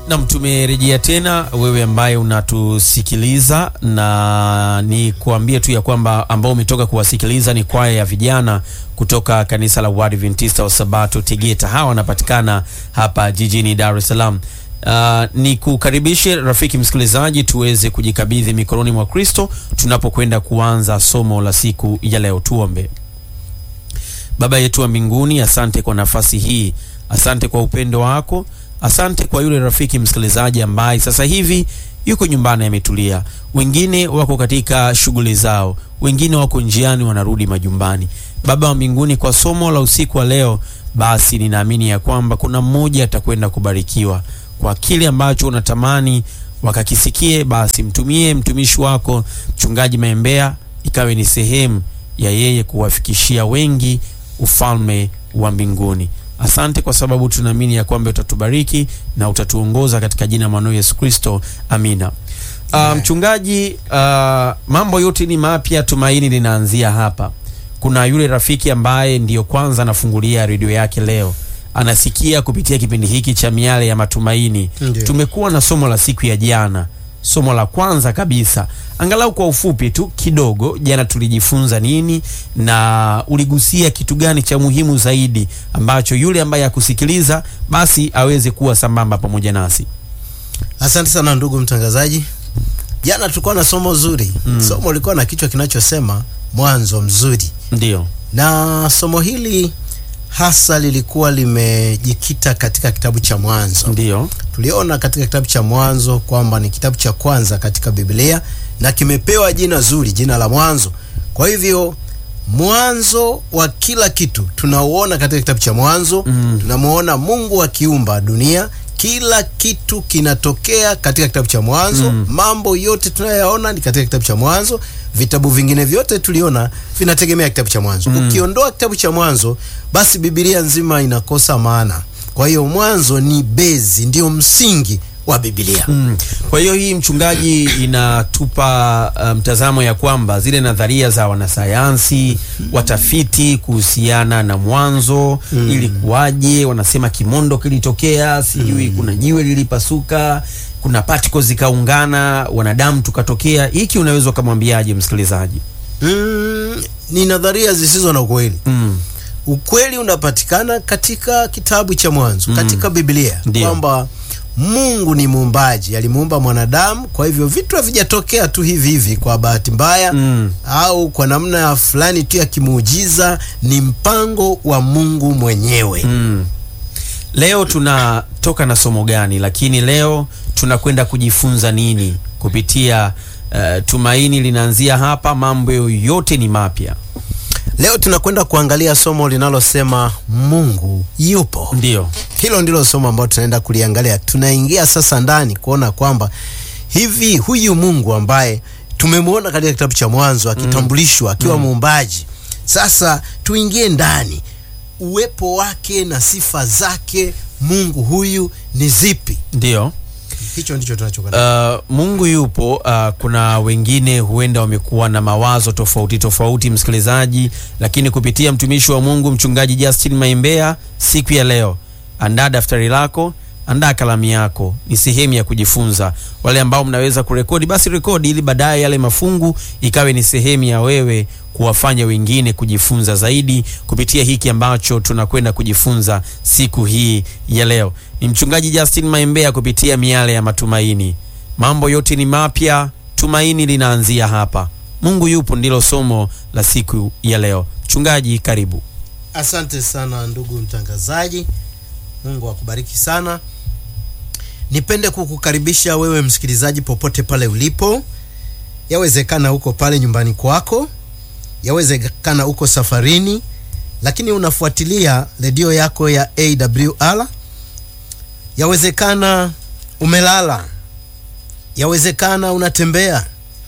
Nam, tumerejea tena, wewe ambaye unatusikiliza, na ni kuambie tu ya kwamba ambao umetoka kuwasikiliza ni kwaya ya vijana kutoka kanisa la Waadventista wa Sabato Tegeta. Hawa wanapatikana hapa jijini Dar es Salaam. Uh, ni kukaribishe rafiki msikilizaji, tuweze kujikabidhi mikononi mwa Kristo tunapokwenda kuanza somo la siku ya leo. Tuombe. Baba yetu wa mbinguni, asante kwa nafasi hii, asante kwa upendo wako Asante kwa yule rafiki msikilizaji ambaye sasa hivi yuko nyumbani ametulia, wengine wako katika shughuli zao, wengine wako njiani wanarudi majumbani. Baba wa mbinguni, kwa somo la usiku wa leo, basi ninaamini ya kwamba kuna mmoja atakwenda kubarikiwa kwa kile ambacho unatamani wakakisikie. Basi mtumie mtumishi wako Mchungaji Maembea, ikawe ni sehemu ya yeye kuwafikishia wengi ufalme wa mbinguni. Asante kwa sababu tunaamini ya kwamba utatubariki na utatuongoza katika jina la mwanao Yesu Kristo, amina. Uh, mchungaji, uh, mambo yote ni mapya, tumaini linaanzia hapa. Kuna yule rafiki ambaye ndiyo kwanza anafungulia redio yake leo, anasikia kupitia kipindi hiki cha miale ya matumaini. Ndiyo. Tumekuwa na somo la siku ya jana, somo la kwanza kabisa, angalau kwa ufupi tu kidogo. Jana tulijifunza nini na uligusia kitu gani cha muhimu zaidi ambacho yule ambaye akusikiliza basi aweze kuwa sambamba pamoja nasi? Asante sana ndugu mtangazaji. Jana tulikuwa na somo zuri mm. Somo lilikuwa na kichwa kinachosema mwanzo mzuri, Ndio, na somo hili hasa lilikuwa limejikita katika kitabu cha Mwanzo. ndio, Tuliona katika kitabu cha Mwanzo kwamba ni kitabu cha kwanza katika Biblia na kimepewa jina zuri, jina la Mwanzo. Kwa hivyo mwanzo wa kila kitu tunauona katika kitabu cha Mwanzo. Mm. Tunamuona Mungu akiumba dunia, kila kitu kinatokea katika kitabu cha Mwanzo. Mm. Mambo yote tunayoyaona ni katika kitabu cha Mwanzo. Vitabu vingine vyote tuliona vinategemea kitabu cha Mwanzo. Mm. Ukiondoa kitabu cha Mwanzo, basi Biblia nzima inakosa maana. Kwa hiyo Mwanzo ni bezi, ndio msingi wa Biblia. Mm. Kwa hiyo hii mchungaji inatupa uh, mtazamo ya kwamba zile nadharia za wanasayansi watafiti kuhusiana na mwanzo Mm. ilikuwaje, wanasema kimondo kilitokea, sijui kuna jiwe lilipasuka, kuna particles zikaungana, wanadamu tukatokea. Hiki unaweza ukamwambiaje msikilizaji? Mm, ni nadharia zisizo na ukweli. Mm. Ukweli unapatikana katika kitabu cha Mwanzo, Mm. katika Biblia Ndio. kwamba Mungu ni muumbaji, alimuumba mwanadamu. Kwa hivyo vitu havijatokea tu hivi hivi kwa bahati mbaya Mm. au kwa namna ya fulani tu ya kimuujiza. Ni mpango wa Mungu mwenyewe. Mm. Leo tunatoka na somo gani? Lakini leo tunakwenda kujifunza nini kupitia uh, tumaini linaanzia hapa, mambo yote ni mapya. Leo tunakwenda kuangalia somo linalosema Mungu yupo. Ndio. Hilo ndilo somo ambalo tunaenda kuliangalia. Tunaingia sasa ndani kuona kwamba hivi huyu Mungu ambaye tumemwona katika kitabu cha Mwanzo akitambulishwa akiwa muumbaji, sasa tuingie ndani, uwepo wake na sifa zake, Mungu huyu ni zipi? Ndio. Hicho ndicho tunachokwenda. Uh, Mungu yupo. Uh, kuna wengine huenda wamekuwa na mawazo tofauti tofauti, msikilizaji, lakini kupitia mtumishi wa Mungu mchungaji Justin Maimbea siku ya leo, andaa daftari lako, andaa kalamu yako, ni sehemu ya kujifunza. Wale ambao mnaweza kurekodi, basi rekodi, ili baadaye yale mafungu ikawe ni sehemu ya wewe kuwafanya wengine kujifunza zaidi kupitia hiki ambacho tunakwenda kujifunza siku hii ya leo. Ni mchungaji Justin Maimbea kupitia miale ya matumaini. Mambo yote ni mapya, tumaini linaanzia hapa. Mungu yupo, ndilo somo la siku ya leo. Mchungaji, karibu. Asante sana ndugu mtangazaji, Mungu akubariki sana. Nipende kukukaribisha wewe msikilizaji, popote pale ulipo. Yawezekana uko pale nyumbani kwako, yawezekana uko safarini, lakini unafuatilia redio yako ya AWR. Yawezekana umelala, yawezekana unatembea,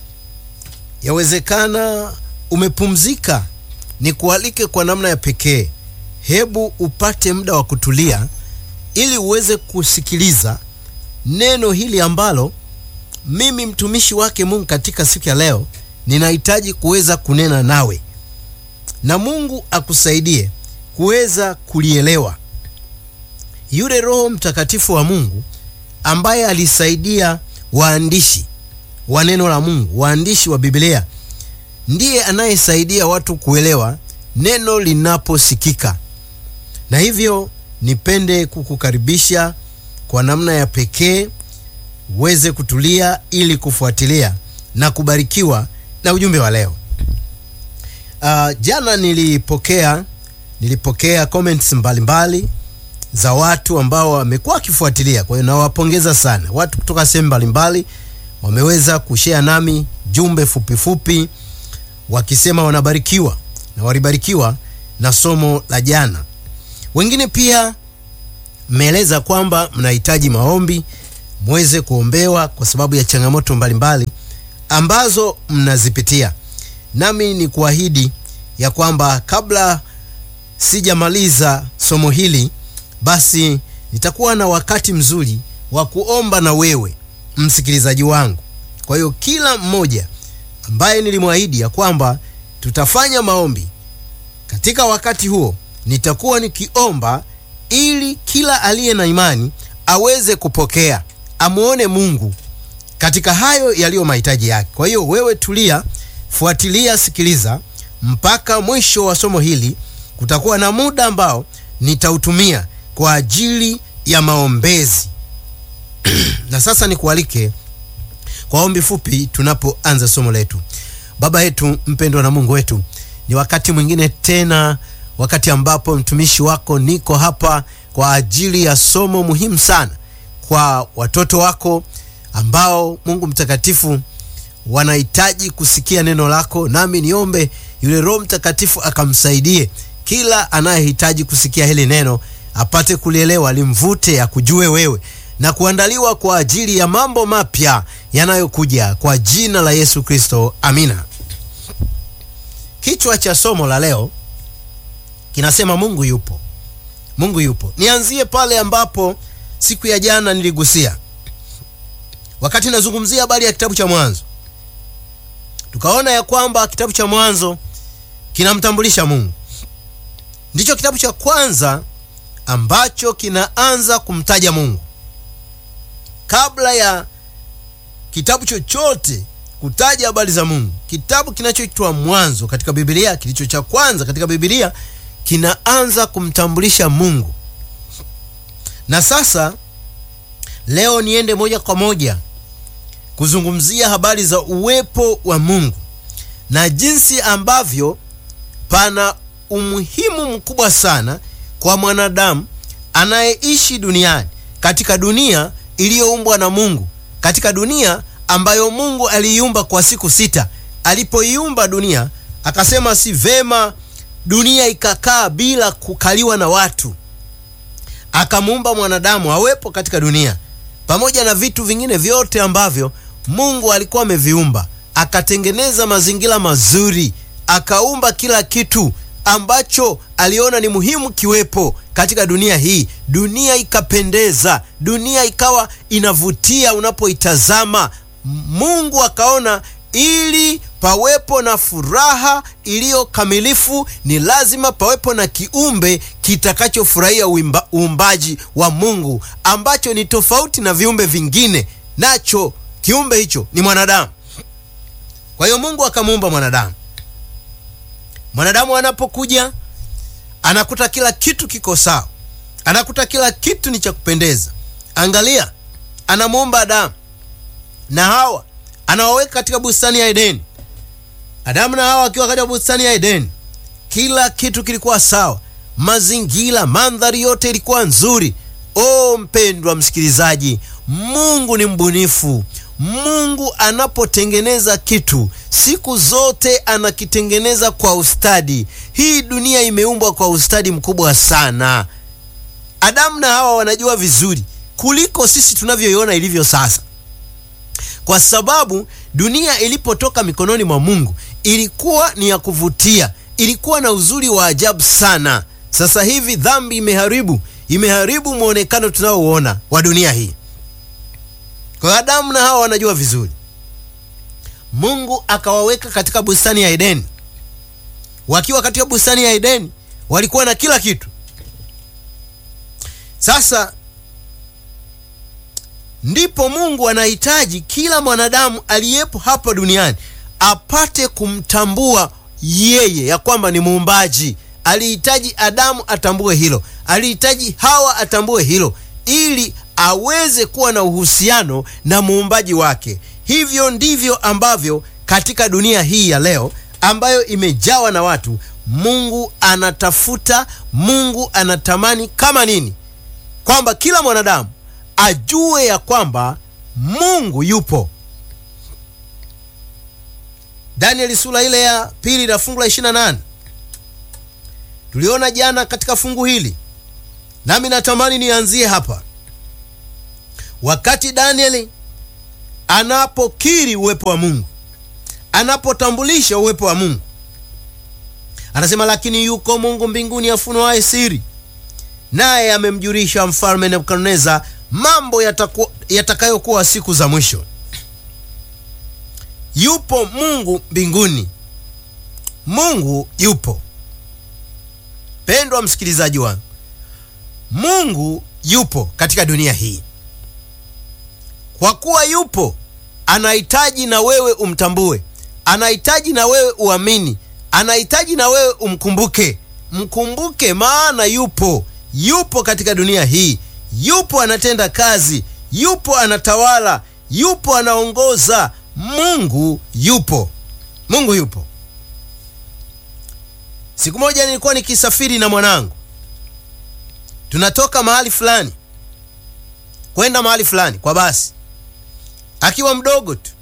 yawezekana umepumzika. Nikualike kwa namna ya pekee, hebu upate muda wa kutulia ili uweze kusikiliza neno hili ambalo mimi mtumishi wake Mungu katika siku ya leo ninahitaji kuweza kunena nawe, na Mungu akusaidie kuweza kulielewa. Yule Roho Mtakatifu wa Mungu ambaye alisaidia waandishi wa neno la Mungu, waandishi wa Biblia, ndiye anayesaidia watu kuelewa neno linaposikika. Na hivyo nipende kukukaribisha kwa namna ya pekee uweze kutulia ili kufuatilia na kubarikiwa na ujumbe wa leo. Uh, jana nilipokea nilipokea comments mbalimbali za watu ambao wamekuwa wakifuatilia. Kwa hiyo nawapongeza sana watu kutoka sehemu mbalimbali, wameweza kushare nami jumbe fupi fupi wakisema wanabarikiwa na walibarikiwa na somo la jana. Wengine pia mmeeleza kwamba mnahitaji maombi muweze kuombewa kwa sababu ya changamoto mbalimbali ambazo mnazipitia. Nami ni kuahidi ya kwamba kabla sijamaliza somo hili, basi nitakuwa na wakati mzuri wa kuomba na wewe msikilizaji wangu. Kwa hiyo kila mmoja ambaye nilimwahidi ya kwamba tutafanya maombi katika wakati huo, nitakuwa nikiomba ili kila aliye na imani aweze kupokea, amuone Mungu katika hayo yaliyo mahitaji yake. Kwa hiyo wewe tulia, fuatilia, sikiliza mpaka mwisho wa somo hili. Kutakuwa na muda ambao nitautumia kwa ajili ya maombezi. na sasa nikualike kwa ombi fupi tunapoanza somo letu. Baba yetu mpendwa na Mungu wetu, ni wakati mwingine tena, wakati ambapo mtumishi wako niko hapa kwa ajili ya somo muhimu sana kwa watoto wako ambao Mungu mtakatifu wanahitaji kusikia neno lako, nami niombe yule Roho Mtakatifu akamsaidie kila anayehitaji kusikia hili neno apate kulielewa, limvute akujue wewe na kuandaliwa kwa ajili ya mambo mapya yanayokuja kwa jina la Yesu Kristo, amina. Kichwa cha somo la leo kinasema Mungu yupo. Mungu yupo. Nianzie pale ambapo siku ya jana niligusia wakati nazungumzia habari ya kitabu cha Mwanzo, tukaona ya kwamba kitabu cha Mwanzo kinamtambulisha Mungu. Ndicho kitabu cha kwanza ambacho kinaanza kumtaja Mungu. Kabla ya kitabu chochote kutaja habari za Mungu, kitabu kinachoitwa Mwanzo katika Biblia, kilicho cha kwanza katika Biblia, kinaanza kumtambulisha Mungu. Na sasa leo niende moja kwa moja kuzungumzia habari za uwepo wa Mungu na jinsi ambavyo pana umuhimu mkubwa sana kwa mwanadamu anayeishi duniani, katika dunia iliyoumbwa na Mungu, katika dunia ambayo Mungu aliiumba kwa siku sita. Alipoiumba dunia, akasema si vema dunia ikakaa bila kukaliwa na watu, akamuumba mwanadamu awepo katika dunia pamoja na vitu vingine vyote ambavyo Mungu alikuwa ameviumba. Akatengeneza mazingira mazuri, akaumba kila kitu ambacho aliona ni muhimu kiwepo katika dunia hii. Dunia ikapendeza, dunia ikawa inavutia unapoitazama. Mungu akaona ili pawepo na furaha iliyo kamilifu, ni lazima pawepo na kiumbe kitakachofurahia uumbaji wa Mungu ambacho ni tofauti na viumbe vingine, nacho kiumbe hicho ni mwanadamu. Kwa hiyo Mungu akamuumba mwanadamu. Mwanadamu anapokuja anakuta kila kitu kiko sawa, anakuta kila kitu ni cha kupendeza. Angalia, anamuumba Adamu na Hawa, anawaweka katika bustani ya Edeni. Adamu na Hawa wakiwa katika bustani ya Edeni, kila kitu kilikuwa sawa, mazingira, mandhari yote ilikuwa nzuri. O mpendwa msikilizaji, Mungu ni mbunifu. Mungu anapotengeneza kitu siku zote anakitengeneza kwa ustadi. Hii dunia imeumbwa kwa ustadi mkubwa sana. Adamu na Hawa wanajua vizuri kuliko sisi tunavyoiona ilivyo sasa, kwa sababu dunia ilipotoka mikononi mwa Mungu ilikuwa ni ya kuvutia, ilikuwa na uzuri wa ajabu sana. Sasa hivi dhambi imeharibu, imeharibu mwonekano tunaouona wa dunia hii. Kwa Adamu na Hawa wanajua vizuri. Mungu akawaweka katika bustani ya Edeni. Wakiwa katika bustani ya Edeni walikuwa na kila kitu. Sasa ndipo Mungu anahitaji kila mwanadamu aliyepo hapa duniani apate kumtambua yeye ya kwamba ni muumbaji. Alihitaji Adamu atambue hilo, alihitaji Hawa atambue hilo, ili aweze kuwa na uhusiano na muumbaji wake. Hivyo ndivyo ambavyo katika dunia hii ya leo ambayo imejawa na watu, Mungu anatafuta, Mungu anatamani kama nini? Kwamba kila mwanadamu ajue ya kwamba Mungu yupo. Danieli sura ile ya pili na fungu la 28 tuliona jana katika fungu hili, nami natamani nianzie hapa. Wakati Danieli anapokiri uwepo wa Mungu, anapotambulisha uwepo wa Mungu, anasema lakini yuko Mungu mbinguni afunuaye siri, naye amemjulisha mfalme Nebukadneza mambo yatakayokuwa siku za mwisho. Yupo Mungu mbinguni, Mungu yupo. Pendwa msikilizaji wangu, Mungu yupo katika dunia hii. Kwa kuwa yupo, anahitaji na wewe umtambue, anahitaji na wewe uamini, anahitaji na wewe umkumbuke. Mkumbuke, maana yupo, yupo katika dunia hii, yupo anatenda kazi, yupo anatawala, yupo anaongoza. Mungu yupo, Mungu yupo. Siku moja nilikuwa nikisafiri na mwanangu, tunatoka mahali fulani kwenda mahali fulani kwa basi, akiwa mdogo tu.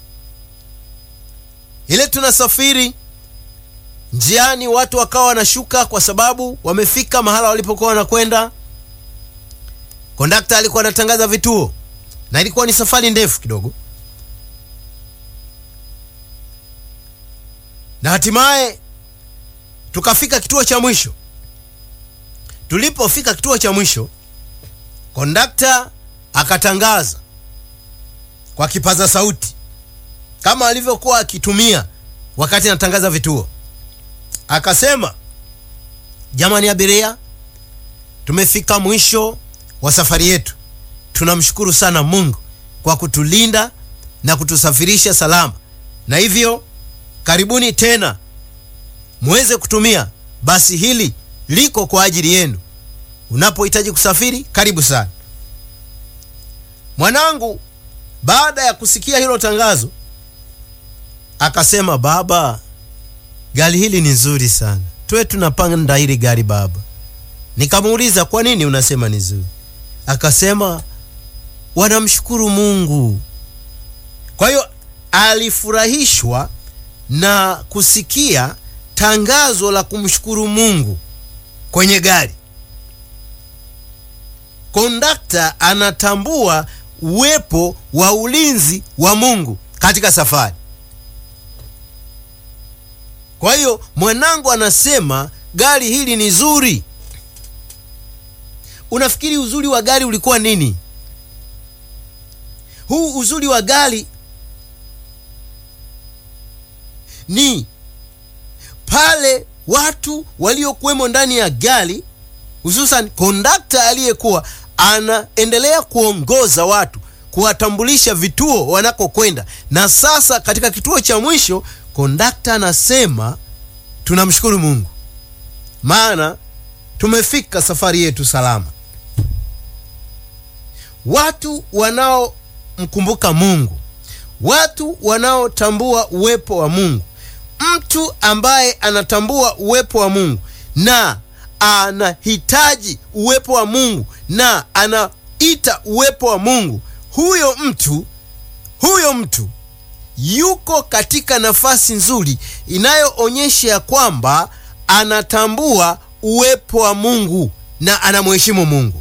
Ile tunasafiri njiani, watu wakawa wanashuka kwa sababu wamefika mahala walipokuwa wanakwenda. Kondakta alikuwa anatangaza vituo, na ilikuwa ni safari ndefu kidogo, na hatimaye tukafika kituo cha mwisho. Tulipofika kituo cha mwisho, kondakta akatangaza kwa kipaza sauti kama alivyokuwa akitumia wakati anatangaza vituo, akasema, jamani abiria, tumefika mwisho wa safari yetu. Tunamshukuru sana Mungu kwa kutulinda na kutusafirisha salama, na hivyo karibuni tena muweze kutumia basi hili, liko kwa ajili yenu. Unapohitaji kusafiri, karibu sana. Mwanangu baada ya kusikia hilo tangazo akasema, baba, gari hili ni nzuri sana, tuwe tunapanda hili gari baba. Nikamuuliza, kwa nini unasema ni zuri? Akasema wanamshukuru Mungu. Kwa hiyo alifurahishwa na kusikia tangazo la kumshukuru Mungu kwenye gari. Kondakta anatambua uwepo wa ulinzi wa Mungu katika safari. Kwa hiyo mwanangu anasema gari hili ni zuri. Unafikiri uzuri wa gari ulikuwa nini? Huu uzuri wa gari ni pale watu waliokuwemo ndani ya gari, hususan kondakta aliyekuwa anaendelea kuongoza watu, kuwatambulisha vituo wanakokwenda. Na sasa katika kituo cha mwisho, kondakta anasema tunamshukuru Mungu, maana tumefika safari yetu salama. Watu wanaomkumbuka Mungu, watu wanaotambua uwepo wa Mungu mtu ambaye anatambua uwepo wa Mungu na anahitaji uwepo wa Mungu na anaita uwepo wa Mungu, huyo mtu huyo mtu yuko katika nafasi nzuri inayoonyesha ya kwamba anatambua uwepo wa Mungu na anamheshimu Mungu.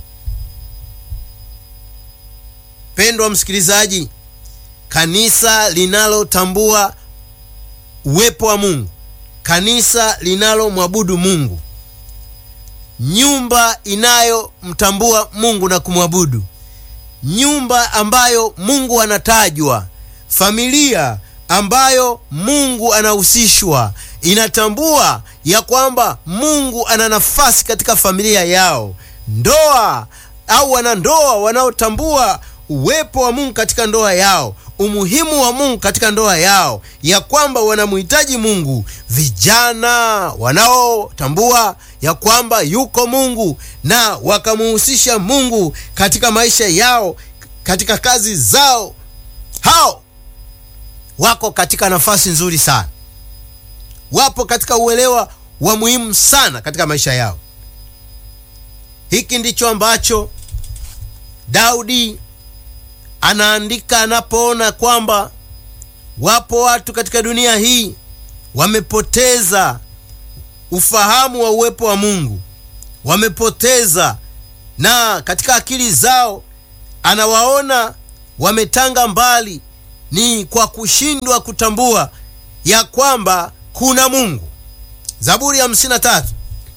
Pendwa msikilizaji, kanisa linalotambua uwepo wa Mungu, kanisa linalomwabudu Mungu, nyumba inayomtambua Mungu na kumwabudu, nyumba ambayo Mungu anatajwa, familia ambayo Mungu anahusishwa, inatambua ya kwamba Mungu ana nafasi katika familia yao, ndoa au wanandoa wanaotambua uwepo wa Mungu katika ndoa yao, umuhimu wa Mungu katika ndoa yao, ya kwamba wanamhitaji Mungu, vijana wanaotambua ya kwamba yuko Mungu na wakamuhusisha Mungu katika maisha yao, katika kazi zao, hao wako katika nafasi nzuri sana, wapo katika uelewa wa muhimu sana katika maisha yao. Hiki ndicho ambacho Daudi anaandika anapoona kwamba wapo watu katika dunia hii wamepoteza ufahamu wa uwepo wa Mungu, wamepoteza na katika akili zao anawaona wametanga mbali, ni kwa kushindwa kutambua ya kwamba kuna Mungu. Zaburi ya hamsini na tatu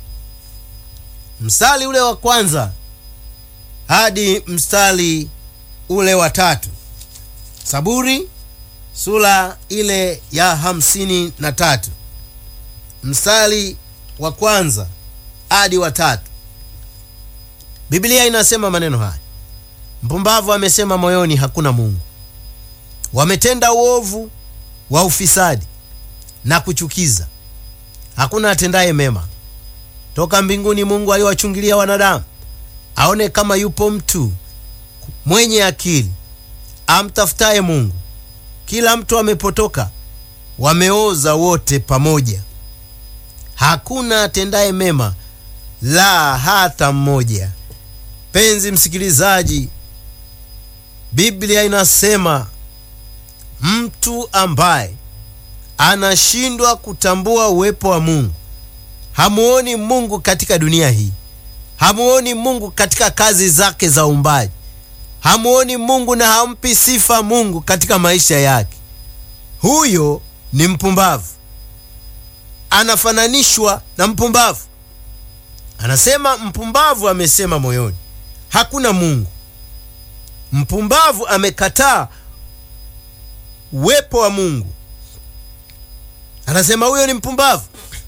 mstari ule wa kwanza hadi mstari ule wa tatu. Zaburi sura ile ya hamsini na tatu mstari wa kwanza hadi wa tatu. Biblia inasema maneno haya: mpumbavu amesema moyoni, hakuna Mungu. Wametenda uovu wa ufisadi na kuchukiza, hakuna atendaye mema. Toka mbinguni Mungu aliwachungilia wanadamu, aone kama yupo mtu mwenye akili amtafutaye Mungu. Kila mtu amepotoka, wameoza wote pamoja, hakuna atendaye mema, la hata mmoja. Penzi msikilizaji, Biblia inasema mtu ambaye anashindwa kutambua uwepo wa Mungu, hamuoni Mungu katika dunia hii, hamuoni Mungu katika kazi zake za uumbaji, hamuoni Mungu na hampi sifa Mungu katika maisha yake, huyo ni mpumbavu. Anafananishwa na mpumbavu. Anasema mpumbavu amesema moyoni, hakuna Mungu. Mpumbavu amekataa uwepo wa Mungu. Anasema huyo ni mpumbavu,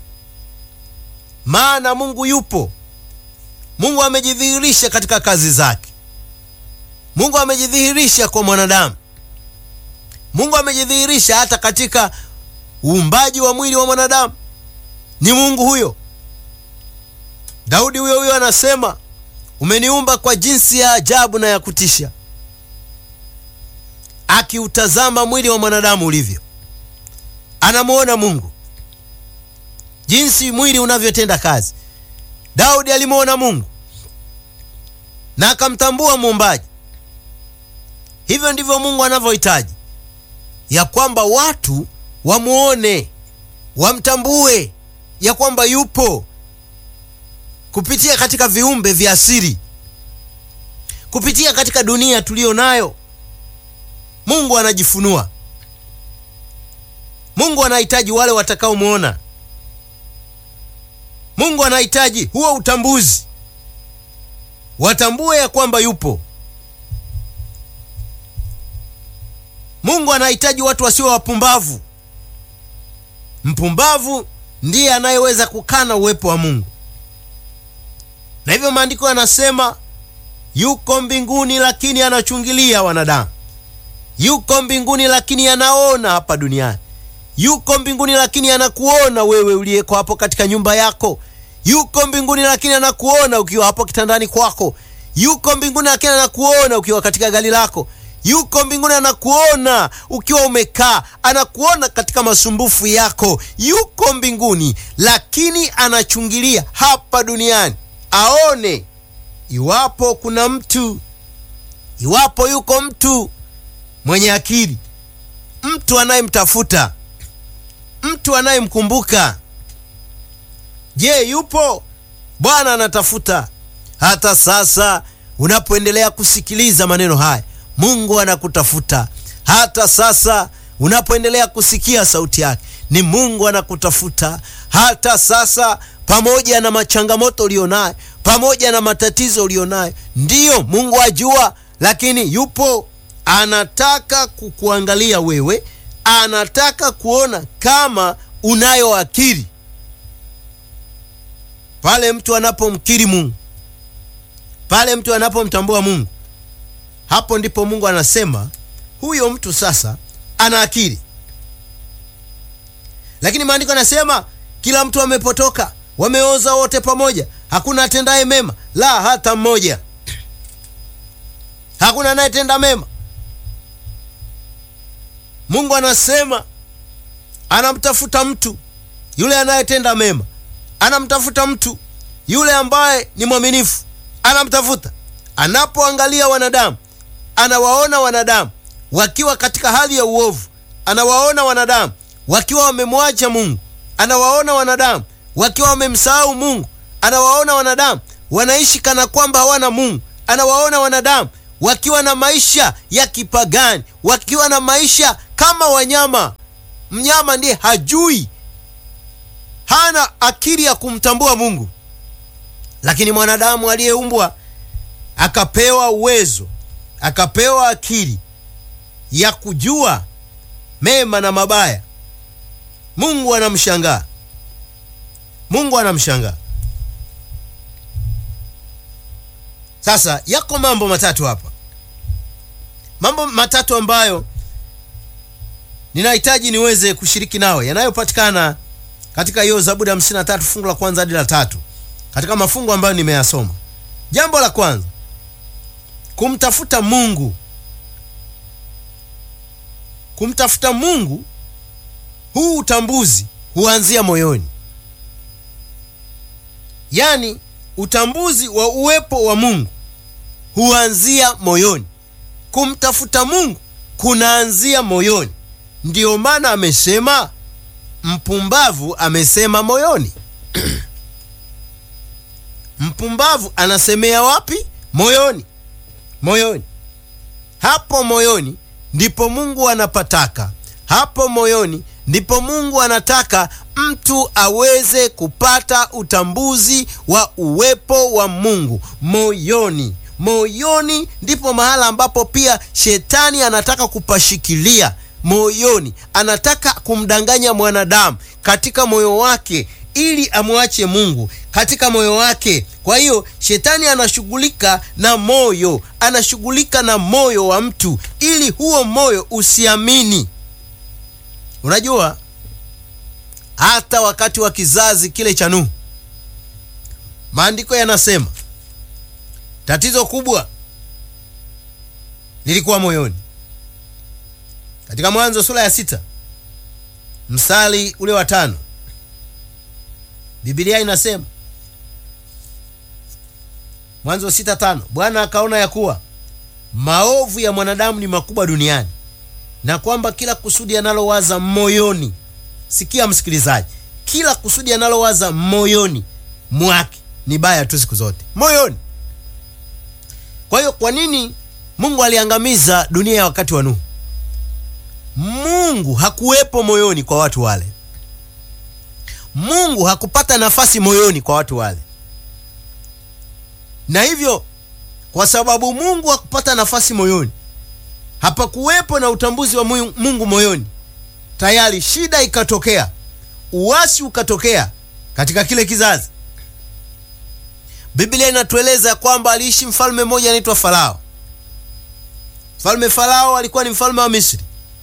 maana Mungu yupo. Mungu amejidhihirisha katika kazi zake. Mungu amejidhihirisha kwa mwanadamu. Mungu amejidhihirisha hata katika uumbaji wa mwili wa mwanadamu. Ni Mungu huyo. Daudi huyo huyo anasema, umeniumba kwa jinsi ya ajabu na ya kutisha, akiutazama mwili wa mwanadamu ulivyo. Anamwona Mungu jinsi mwili unavyotenda kazi. Daudi alimwona Mungu na akamtambua muumbaji. Hivyo ndivyo Mungu anavyohitaji ya kwamba watu wamwone, wamtambue ya kwamba yupo kupitia katika viumbe vya asili, kupitia katika dunia tuliyo nayo. Mungu anajifunua. Mungu anahitaji wale watakaomwona. Mungu anahitaji huo utambuzi, watambue ya kwamba yupo. Mungu anahitaji watu wasio wapumbavu. Mpumbavu ndiye anayeweza kukana uwepo wa Mungu, na hivyo maandiko yanasema yuko mbinguni, lakini anachungilia wanadamu. Yuko mbinguni, lakini anaona hapa duniani. Yuko mbinguni, lakini anakuona wewe uliyeko hapo katika nyumba yako. Yuko mbinguni, lakini anakuona ukiwa hapo kitandani kwako. Yuko mbinguni, lakini anakuona ukiwa katika gari lako. Yuko mbinguni, anakuona ukiwa umekaa, anakuona katika masumbufu yako. Yuko mbinguni, lakini anachungilia hapa duniani aone iwapo kuna mtu, iwapo yuko mtu mwenye akili, mtu anayemtafuta, mtu anayemkumbuka. Je, yupo? Bwana anatafuta. Hata sasa unapoendelea kusikiliza maneno haya, Mungu anakutafuta. Hata sasa unapoendelea kusikia sauti yake, ni Mungu anakutafuta. Hata sasa, pamoja na machangamoto ulionayo, pamoja na matatizo ulionayo, ndiyo Mungu ajua, lakini yupo, anataka kukuangalia wewe, anataka kuona kama unayo akili. Pale mtu anapomkiri Mungu, pale mtu anapomtambua Mungu, hapo ndipo Mungu anasema huyo mtu sasa ana akili. Lakini maandiko yanasema kila mtu amepotoka, wameoza wote pamoja, hakuna atendaye mema, la hata mmoja. Hakuna anayetenda mema. Mungu anasema anamtafuta mtu yule anayetenda mema, anamtafuta mtu yule ambaye ni mwaminifu, anamtafuta. Anapoangalia wanadamu, anawaona wanadamu wakiwa katika hali ya uovu, anawaona wanadamu wakiwa wamemwacha Mungu, anawaona wanadamu wakiwa wamemsahau Mungu, anawaona wanadamu wanaishi kana kwamba hawana Mungu, anawaona wanadamu wakiwa na maisha ya kipagani, wakiwa na maisha kama wanyama. Mnyama ndiye hajui, hana akili ya kumtambua Mungu, lakini mwanadamu aliyeumbwa akapewa uwezo, akapewa akili ya kujua mema na mabaya. Mungu anamshangaa, Mungu anamshangaa. Sasa yako mambo matatu hapa, mambo matatu ambayo ninahitaji niweze kushiriki nawe, yanayopatikana katika hiyo Zaburi ya 53 fungu la kwanza hadi la tatu, katika mafungu ambayo nimeyasoma. Jambo la kwanza, kumtafuta Mungu. Kumtafuta Mungu, huu utambuzi huanzia moyoni, yaani utambuzi wa uwepo wa Mungu huanzia moyoni. Kumtafuta Mungu kunaanzia moyoni. Ndiyo maana amesema mpumbavu amesema moyoni. Mpumbavu anasemea wapi? Moyoni, moyoni. Hapo moyoni ndipo Mungu anapataka, hapo moyoni ndipo Mungu anataka mtu aweze kupata utambuzi wa uwepo wa Mungu moyoni. Moyoni ndipo mahala ambapo pia shetani anataka kupashikilia. Moyoni anataka kumdanganya mwanadamu katika moyo wake ili amwache Mungu katika moyo wake. Kwa hiyo shetani anashughulika na moyo, anashughulika na moyo wa mtu ili huo moyo usiamini. Unajua, hata wakati wa kizazi kile cha Nuhu, maandiko yanasema tatizo kubwa lilikuwa moyoni. Katika Mwanzo sura ya sita mstari ule wa tano Biblia inasema Mwanzo sita tano Bwana akaona ya kuwa maovu ya mwanadamu ni makubwa duniani na kwamba kila kusudi analowaza moyoni. Sikia msikilizaji, kila kusudi analowaza moyoni mwake ni baya tu siku zote, moyoni. Kwa hiyo kwa nini Mungu aliangamiza dunia ya wakati wa Nuhu? Mungu hakuwepo moyoni kwa watu wale. Mungu hakupata nafasi moyoni kwa watu wale, na hivyo kwa sababu Mungu hakupata nafasi moyoni, hapakuwepo na utambuzi wa Mungu moyoni, tayari shida ikatokea, uasi ukatokea katika kile kizazi. Biblia inatueleza kwamba aliishi mfalme mmoja anaitwa Farao. Mfalme Farao alikuwa ni mfalme wa Misri.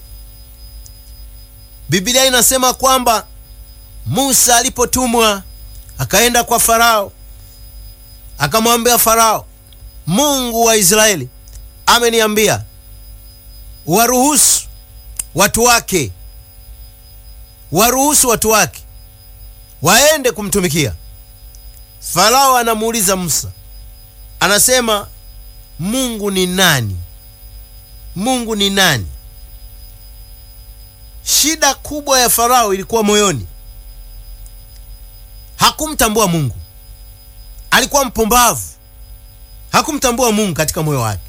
Biblia inasema kwamba Musa alipotumwa akaenda kwa Farao, akamwambia Farao, Mungu wa Israeli ameniambia waruhusu watu wake, waruhusu watu wake waende kumtumikia. Farao anamuuliza Musa, anasema Mungu ni nani? Mungu ni nani? Shida kubwa ya Farao ilikuwa moyoni. Hakumtambua Mungu, alikuwa mpumbavu, hakumtambua Mungu katika moyo wake.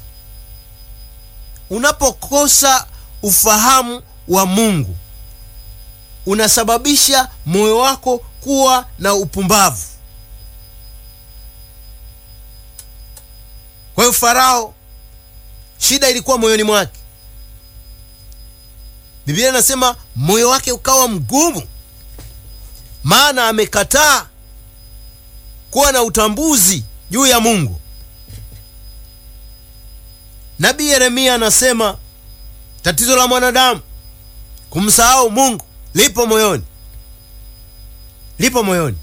Unapokosa ufahamu wa Mungu, unasababisha moyo wako kuwa na upumbavu. Kwa hiyo Farao, shida ilikuwa moyoni mwake. Biblia inasema moyo wake ukawa mgumu, maana amekataa kuwa na utambuzi juu ya Mungu. nabii yeremia anasema tatizo la mwanadamu kumsahau mungu lipo moyoni lipo moyoni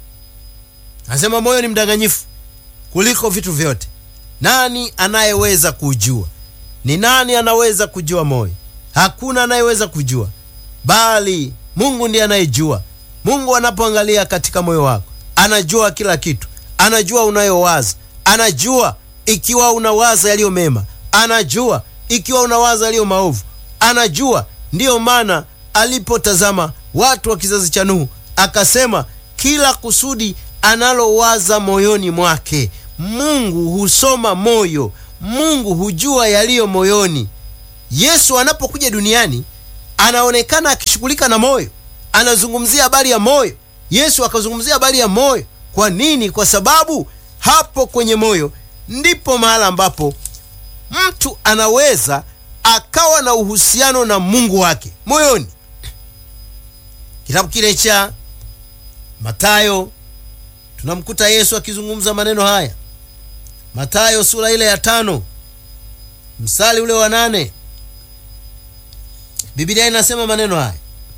anasema moyo ni mdanganyifu kuliko vitu vyote nani anayeweza kujua ni nani anaweza kujua moyo hakuna anayeweza kujua bali mungu ndiye anayejua mungu anapoangalia katika moyo wako anajua kila kitu anajua unayowaza anajua ikiwa unawaza yaliyo mema anajua ikiwa unawaza yaliyo maovu anajua ndiyo maana alipotazama watu wa kizazi cha nuhu akasema kila kusudi analowaza moyoni mwake mungu husoma moyo mungu hujua yaliyo moyoni yesu anapokuja duniani anaonekana akishughulika na moyo anazungumzia habari ya moyo yesu akazungumzia habari ya moyo kwa nini kwa sababu hapo kwenye moyo ndipo mahala ambapo mtu anaweza akawa na uhusiano na mungu wake moyoni kitabu kile cha matayo tunamkuta yesu akizungumza maneno haya matayo sura ile ya tano msali ule wa nane bibilia inasema maneno haya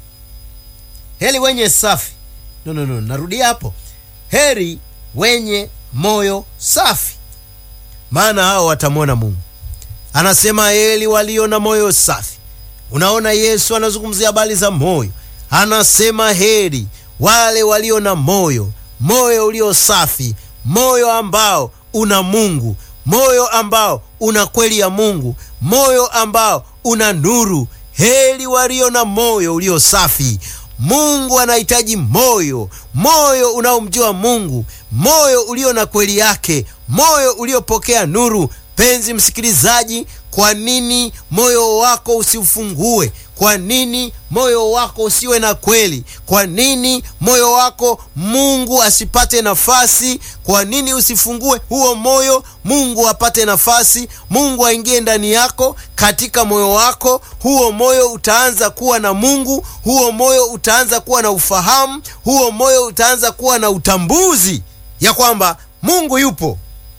heri wenye safi no, no, no. narudia hapo heri wenye moyo safi maana hao watamwona mungu anasema heri walio na moyo safi unaona yesu anazungumzia habari za moyo anasema heri wale walio na moyo moyo ulio safi moyo ambao una mungu moyo ambao una kweli ya mungu moyo ambao una nuru heri walio na moyo ulio safi mungu anahitaji moyo moyo unaomjua mungu moyo ulio na kweli yake moyo uliopokea nuru penzi msikilizaji kwa nini moyo wako usiufungue kwa nini moyo wako usiwe na kweli kwa nini moyo wako mungu asipate nafasi kwa nini usifungue huo moyo mungu apate nafasi mungu aingie ndani yako katika moyo wako huo moyo utaanza kuwa na mungu huo moyo utaanza kuwa na ufahamu huo moyo utaanza kuwa na utambuzi ya kwamba mungu yupo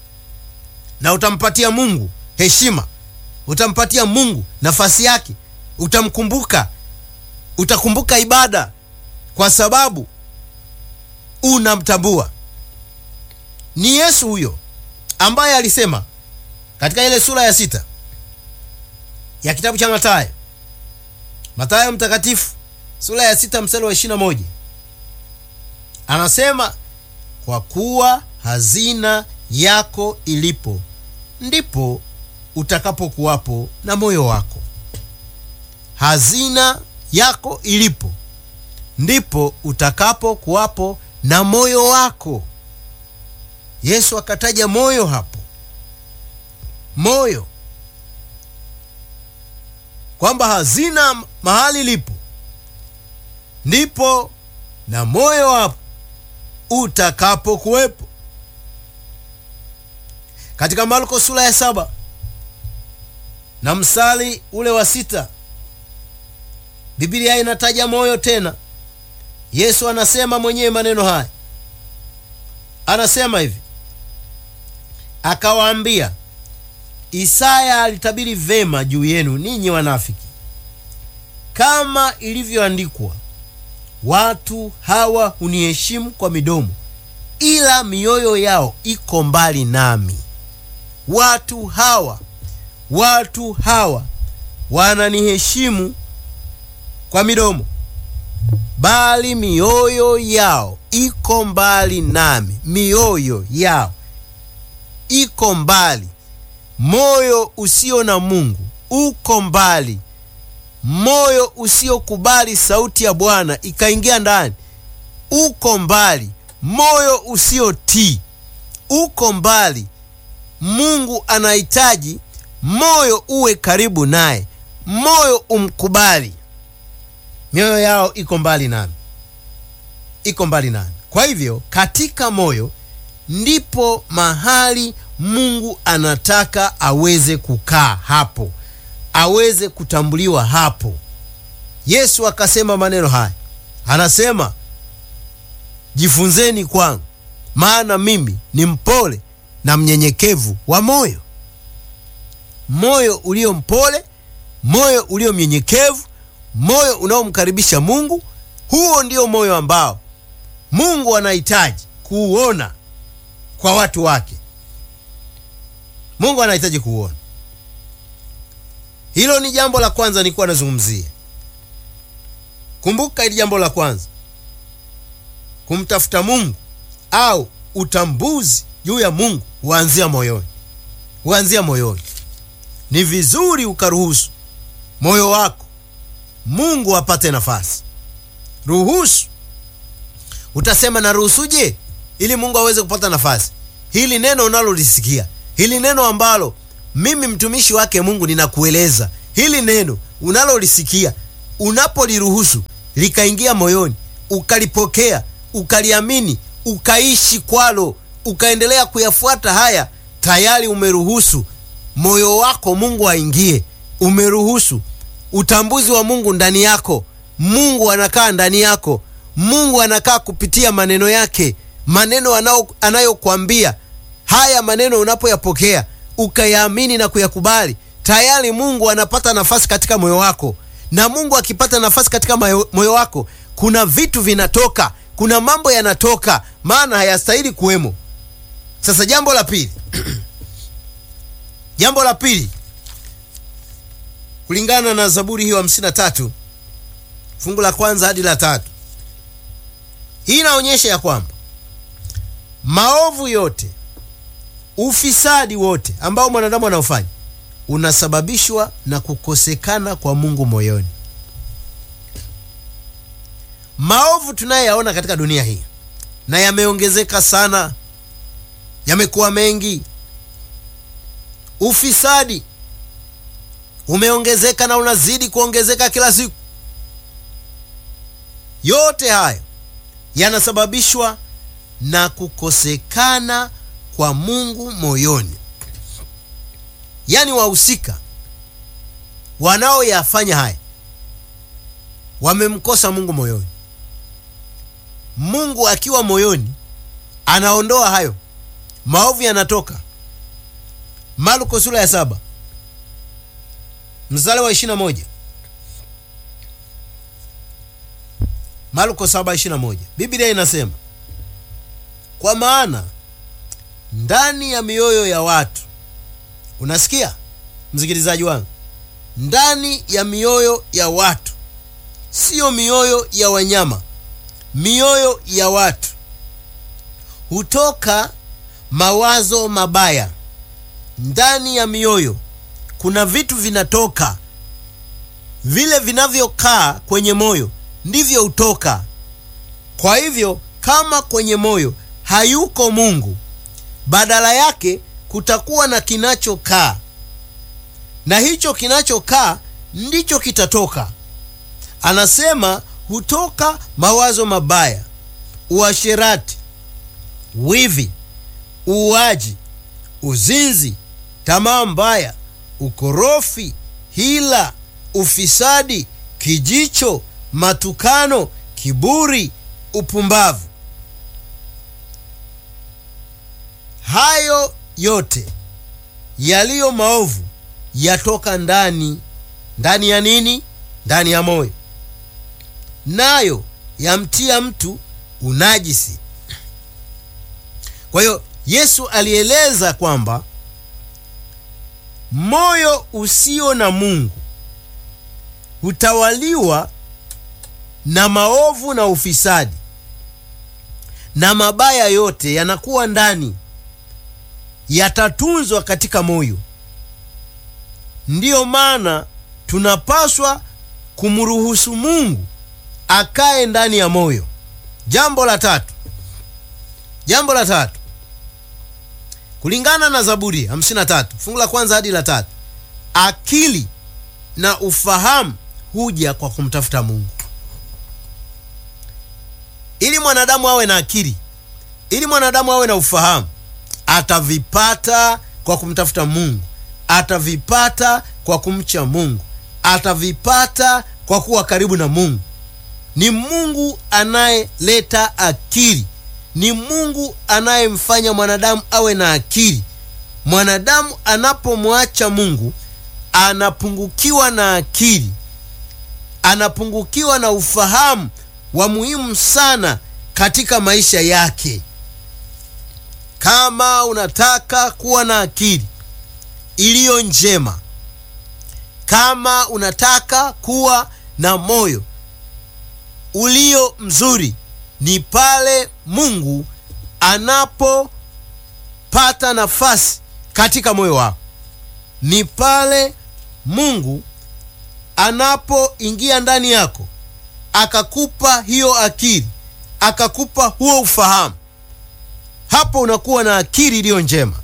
na utampatia mungu heshima utampatia mungu nafasi yake utamkumbuka utakumbuka ibada kwa sababu unamtambua ni yesu huyo ambaye alisema katika ile sura ya sita ya kitabu cha matayo matayo mtakatifu sura ya sita mstari wa ishirina moja anasema kwa kuwa hazina yako ilipo ndipo utakapokuwapo na moyo wako hazina yako ilipo ndipo utakapokuwapo na moyo wako yesu akataja moyo hapo moyo kwamba hazina mahali lipo ndipo na moyo hapo utakapokuwepo katika marko sura ya saba na msali ule wa sita bibilia inataja moyo tena yesu anasema mwenyewe maneno haya anasema hivi akawaambia isaya alitabiri vema juu yenu ninyi wanafiki kama ilivyoandikwa watu hawa huniheshimu kwa midomo ila mioyo yao iko mbali nami watu hawa watu hawa wananiheshimu kwa midomo bali mioyo yao iko mbali nami mioyo yao iko mbali moyo usio na mungu uko mbali moyo usiokubali sauti ya bwana ikaingia ndani uko mbali moyo usiotii uko mbali mungu anahitaji moyo uwe karibu naye moyo umkubali mioyo yao iko mbali nami iko mbali nami kwa hivyo katika moyo ndipo mahali mungu anataka aweze kukaa hapo aweze kutambuliwa hapo yesu akasema maneno haya anasema jifunzeni kwangu maana mimi ni mpole na mnyenyekevu wa moyo moyo ulio mpole, moyo ulio mnyenyekevu, moyo unaomkaribisha Mungu. Huo ndio moyo ambao Mungu anahitaji kuuona kwa watu wake. Mungu anahitaji kuuona. Hilo ni jambo la kwanza nilikuwa nazungumzia. Kumbuka hili jambo la kwanza, kumtafuta Mungu au utambuzi juu ya Mungu huanzia moyoni, huanzia moyoni. Ni vizuri ukaruhusu moyo wako Mungu apate nafasi. Ruhusu. Utasema naruhusuje ili Mungu aweze kupata nafasi? Hili neno unalolisikia, hili neno ambalo mimi mtumishi wake Mungu ninakueleza, hili neno unalolisikia, unapoliruhusu likaingia moyoni, ukalipokea, ukaliamini, ukaishi kwalo, ukaendelea kuyafuata haya, tayari umeruhusu moyo wako Mungu aingie. Umeruhusu utambuzi wa Mungu ndani yako. Mungu anakaa ndani yako. Mungu anakaa kupitia maneno yake, maneno anayokwambia. Haya maneno unapoyapokea ukayaamini na kuyakubali, tayari Mungu anapata nafasi katika moyo wako, na Mungu akipata nafasi katika moyo wako, kuna vitu vinatoka, kuna mambo yanatoka, maana hayastahili kuwemo. Sasa jambo la pili jambo la pili kulingana na Zaburi hiyo hamsini na tatu fungu la kwanza hadi la tatu hii inaonyesha ya kwamba maovu yote, ufisadi wote ambao mwanadamu anaofanya unasababishwa na kukosekana kwa Mungu moyoni. Maovu tunayoyaona katika dunia hii na yameongezeka sana, yamekuwa mengi. Ufisadi umeongezeka na unazidi kuongezeka kila siku. Yote hayo yanasababishwa na kukosekana kwa Mungu moyoni. Yaani wahusika wanaoyafanya haya wamemkosa Mungu moyoni. Mungu akiwa moyoni anaondoa hayo maovu, yanatoka. Marko sura ya saba mstari wa ishirini na moja Marko saba ishirini na moja Biblia inasema kwa maana ndani ya mioyo ya watu, unasikia msikilizaji wangu, ndani ya mioyo ya watu, siyo mioyo ya wanyama, mioyo ya watu hutoka mawazo mabaya. Ndani ya mioyo kuna vitu vinatoka, vile vinavyokaa kwenye moyo ndivyo hutoka. Kwa hivyo kama kwenye moyo hayuko Mungu, badala yake kutakuwa na kinachokaa, na hicho kinachokaa ndicho kitatoka. Anasema hutoka mawazo mabaya, uasherati, wivi, uuaji, uzinzi, tamaa mbaya, ukorofi, hila, ufisadi, kijicho, matukano, kiburi, upumbavu. Hayo yote yaliyo maovu yatoka ndani. Ndani ya nini? Ndani ya moyo, nayo yamtia mtu unajisi. Kwa hiyo Yesu alieleza kwamba moyo usio na Mungu hutawaliwa na maovu na ufisadi, na mabaya yote yanakuwa ndani, yatatunzwa katika moyo. Ndiyo maana tunapaswa kumruhusu Mungu akae ndani ya moyo. Jambo la tatu, jambo la tatu kulingana na Zaburi 53 fungu la kwanza hadi la tatu, akili na ufahamu huja kwa kumtafuta Mungu. Ili mwanadamu awe na akili, ili mwanadamu awe na ufahamu, atavipata kwa kumtafuta Mungu, atavipata kwa kumcha Mungu, atavipata kwa kuwa karibu na Mungu. Ni Mungu anayeleta akili, ni Mungu anayemfanya mwanadamu awe na akili. Mwanadamu anapomwacha Mungu anapungukiwa na akili, anapungukiwa na ufahamu wa muhimu sana katika maisha yake. Kama unataka kuwa na akili iliyo njema, kama unataka kuwa na moyo ulio mzuri, ni pale Mungu anapopata nafasi katika moyo wako, ni pale Mungu anapoingia ndani yako akakupa hiyo akili, akakupa huo ufahamu. Hapo unakuwa na akili iliyo njema.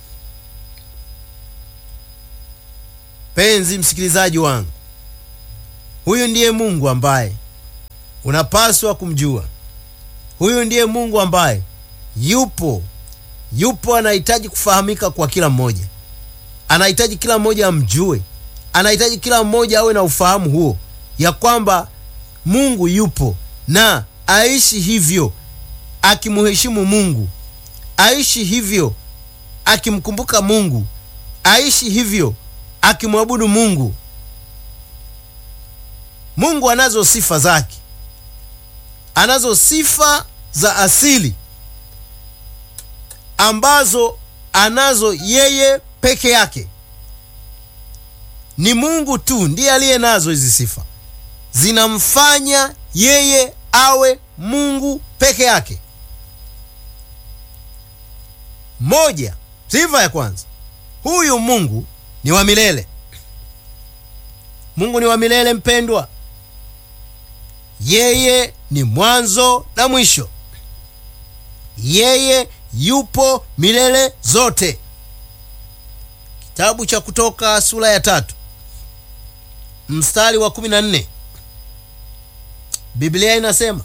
Penzi msikilizaji wangu, huyu ndiye Mungu ambaye unapaswa kumjua. Huyu ndiye Mungu ambaye yupo yupo, anahitaji kufahamika kwa kila mmoja, anahitaji kila mmoja amjue, anahitaji kila mmoja awe na ufahamu huo, ya kwamba Mungu yupo na aishi hivyo akimheshimu Mungu, aishi hivyo akimkumbuka Mungu, aishi hivyo akimwabudu Mungu. Mungu anazo sifa zake, anazo sifa za asili ambazo anazo yeye peke yake. Ni Mungu tu ndiye aliye nazo hizi sifa, zinamfanya yeye awe Mungu peke yake. Moja, sifa ya kwanza, huyu Mungu ni wa milele. Mungu ni wa milele, mpendwa. Yeye ni mwanzo na mwisho. Yeye yupo milele zote. Kitabu cha Kutoka sura ya tatu mstari wa kumi na nne Biblia inasema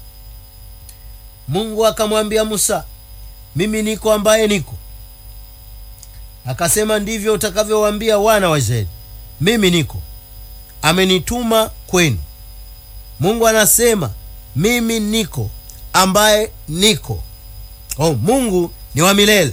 Mungu akamwambia Musa, mimi niko ambaye niko. Akasema, ndivyo utakavyowaambia wana wa Israeli, mimi niko, amenituma kwenu. Mungu anasema mimi niko ambaye niko. Oh, Mungu ni wa milele.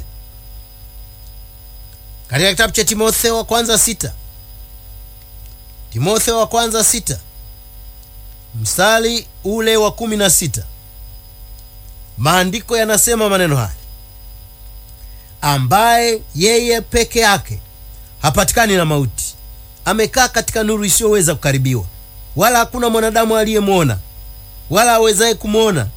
Katika kitabu cha Timotheo wa kwanza sita Timotheo wa kwanza sita mstari ule wa kumi na sita maandiko yanasema maneno haya, ambaye yeye peke yake hapatikani na mauti, amekaa katika nuru isiyoweza kukaribiwa, wala hakuna mwanadamu aliyemwona wala awezaye kumwona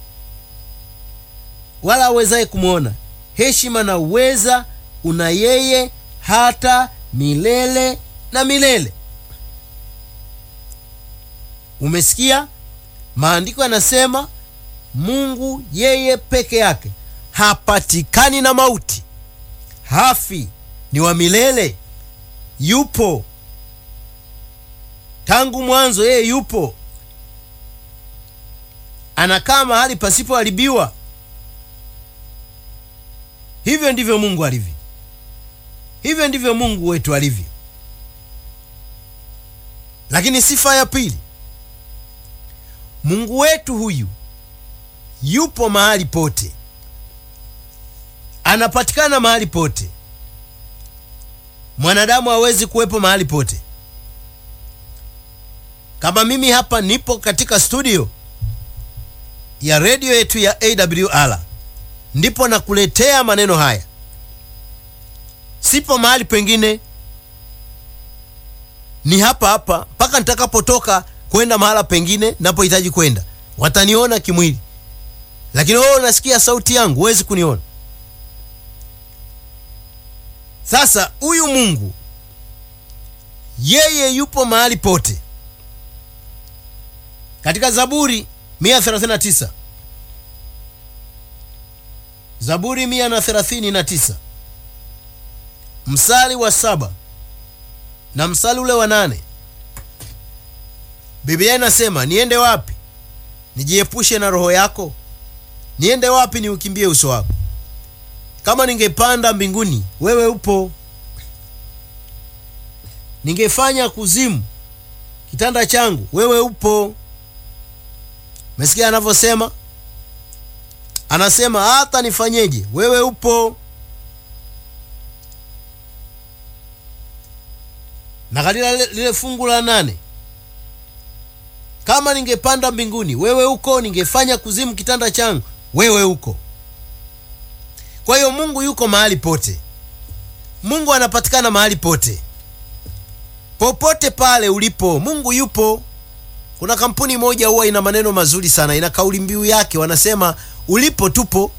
wala awezaye kumwona. Heshima na uweza una yeye hata milele na milele. Umesikia? Maandiko yanasema Mungu yeye peke yake hapatikani na mauti, hafi, ni wa milele, yupo tangu mwanzo. Yeye yupo, anakaa mahali pasipoharibiwa. Hivyo ndivyo Mungu alivyo, hivyo ndivyo Mungu wetu alivyo. Lakini sifa ya pili, Mungu wetu huyu yupo mahali pote, anapatikana mahali pote. Mwanadamu hawezi kuwepo mahali pote. Kama mimi hapa nipo katika studio ya redio yetu ya AWR, ndipo nakuletea maneno haya, sipo mahali pengine, ni hapa hapa mpaka nitakapotoka kwenda mahala pengine napohitaji kwenda. Wataniona kimwili, lakini wewe unasikia sauti yangu, huwezi kuniona. Sasa huyu Mungu yeye yupo mahali pote. Katika Zaburi 139 Zaburi 139 msali wa saba na msali ule wa nane Biblia inasema niende wapi nijiepushe na roho yako? Niende wapi niukimbie uso wako? Kama ningepanda mbinguni, wewe upo. Ningefanya kuzimu kitanda changu, wewe upo. Mesikia anavyosema, anasema hata nifanyeje, wewe upo. na katika lile, lile fungu la nane kama ningepanda mbinguni wewe uko ningefanya kuzimu kitanda changu wewe uko kwa hiyo mungu yuko mahali pote mungu anapatikana mahali pote popote pale ulipo mungu yupo kuna kampuni moja huwa ina maneno mazuri sana ina kauli mbiu yake wanasema ulipo tupo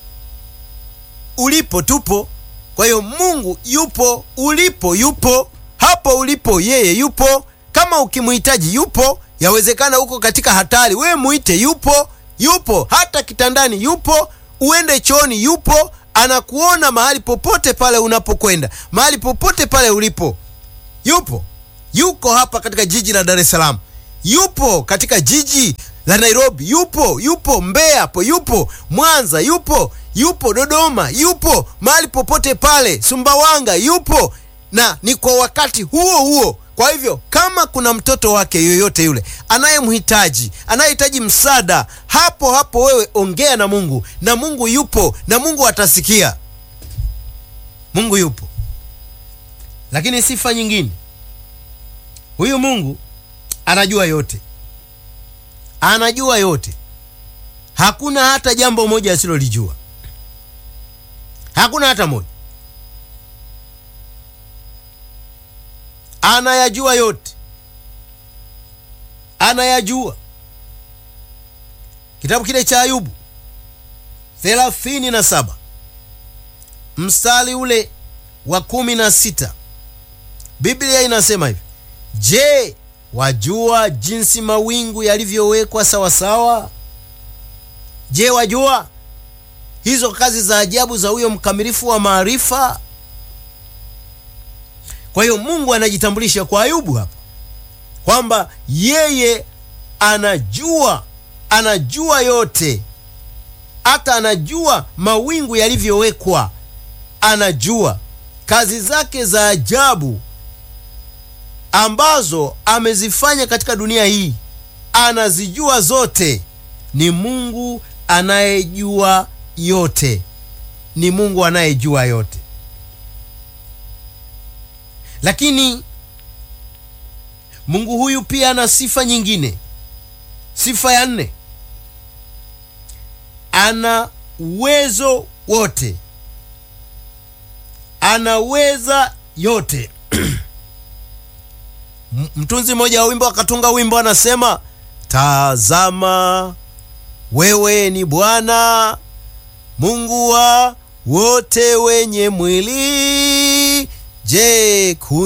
ulipo tupo kwa hiyo mungu yupo ulipo yupo hapo ulipo yeye yupo kama ukimhitaji yupo yawezekana uko katika hatari wewe muite yupo yupo hata kitandani yupo uende chooni yupo anakuona mahali popote pale unapokwenda mahali popote pale ulipo yupo yuko hapa katika jiji la dar es salaam yupo katika jiji la nairobi yupo yupo mbeya hapo yupo mwanza yupo yupo dodoma yupo mahali popote pale sumbawanga yupo na ni kwa wakati huo huo kwa hivyo kama kuna mtoto wake yoyote yule anayemhitaji anayehitaji msaada hapo hapo wewe ongea na mungu na mungu yupo na mungu atasikia mungu yupo lakini sifa nyingine huyu mungu anajua yote anajua yote hakuna hata jambo moja asilolijua hakuna hata moja anayajua yote anayajua kitabu kile cha ayubu thelathini na saba mstari ule wa kumi na sita biblia inasema hivi je wajua jinsi mawingu yalivyowekwa sawasawa je wajua hizo kazi za ajabu za huyo mkamilifu wa maarifa kwa hiyo mungu anajitambulisha kwa ayubu hapa kwamba yeye anajua anajua yote hata anajua mawingu yalivyowekwa anajua kazi zake za ajabu ambazo amezifanya katika dunia hii anazijua zote ni mungu anayejua yote ni mungu anayejua yote lakini mungu huyu pia ana sifa nyingine sifa ya nne ana uwezo wote anaweza yote mtunzi mmoja wa wimbo akatunga wimbo anasema tazama wewe ni bwana mungu wa wote wenye mwili je